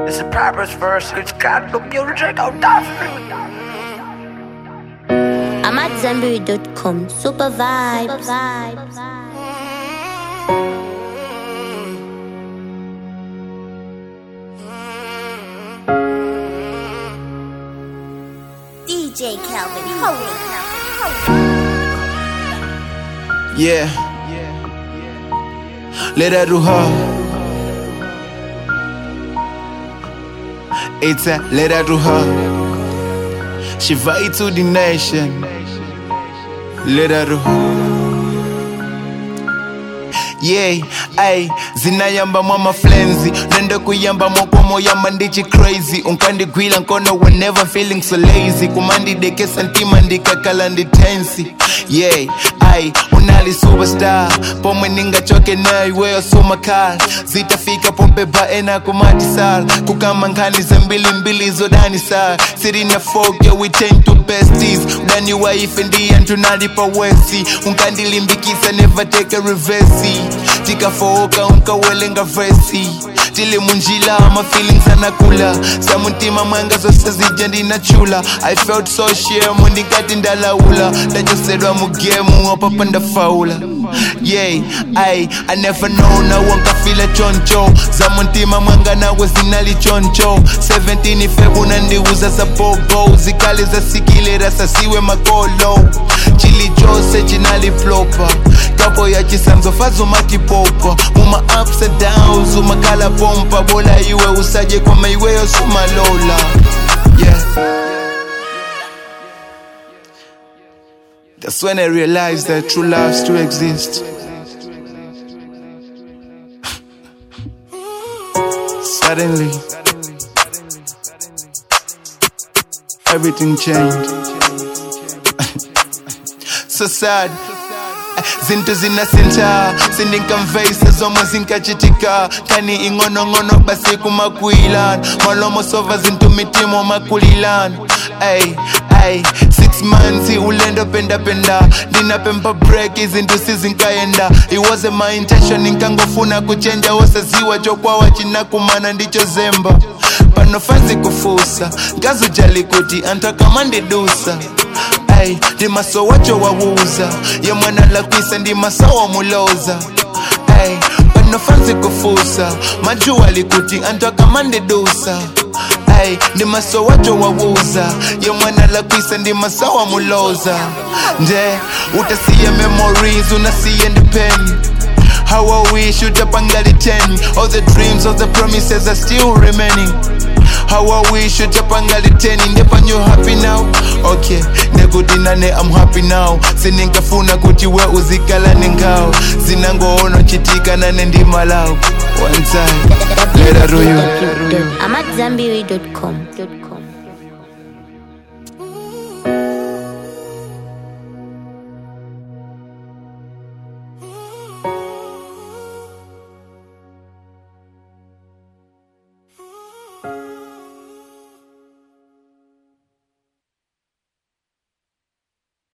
It's a purpose verse, it's got the music out there. I'm at Zenberry.com. Super vibes. DJ Calvin, holy Yeah. Let her do her. It's a let her do her. She fight to the nation. Let her do her. yeah ai zinayamba mwa maflenzi nende kuyamba mokomo yamba ndichi crazy unkandigwila nkono whenever feeling so lazy kumandidekesa ntima ndikakala nditensi yeah ai unali superstar pomwe ningachoke nayo iweyo sumakal zitafika pombeba ena kumatisal kukama nkhani zambilimbili zodanisal sirina fogya we tend to besties udani waife ndiyantu nalipa wesi unkandilimbikisa never take a reverse tikafooka unkawelenga vesi tili munjila ama feelings anakula samuntima mwanga zose zija ndinachula i felt so shame ndingati ndalaula ndachosedwa mugemu opapa ndafaula yeah ai i never know nawo nkafila choncho zamuntima mwanga nawe zinali choncho 17 febu nandiuza za bobo zikali zasikilera sasiwe makolo chili chose chinaliplopa kapo ya chisanzo fazumakipopa muma ups and downs umakala pompa bola iwe usaje kwa maiweyo sumalola yeah That's when I realized that true love still exists. Suddenly, everything changed. so sad. zinto zinasinta sindinkamveisa zomwe zinkachitika kani ing'onong'ono basi kumakwilana malomo sova zinto mitimo makulilana ay ay six months ulendo pendapenda ndinapempa break izinto sizinkayenda it wasn't my intention nkangofuna kuchenja wosaziwa chokwawa chinakumana ndicho zemba pano fanzi kufusa ngazujali kuti anthu akamandidusa ay ndimaso wacho wawuza ye mwana lakwisa ndimasawa muloza ay pano fanzi kufusa majuwa likuti anthu akamandidusa ay ndimaso wacho wawuza ye mwana lakwisa ndimasawa muloza nje utasiye memories unasiye ndipeni How I wish you'd up and got it 10 All the dreams, all the promises are still remaining How I wish you'd up and got it 10 Indepa you happy now Okay, nekudinane I'm happy now Sininkafuna kuti we uzikala ningao Zinangoona chitika nane ndimalao One time, let her do you I'm at Zenberry.com.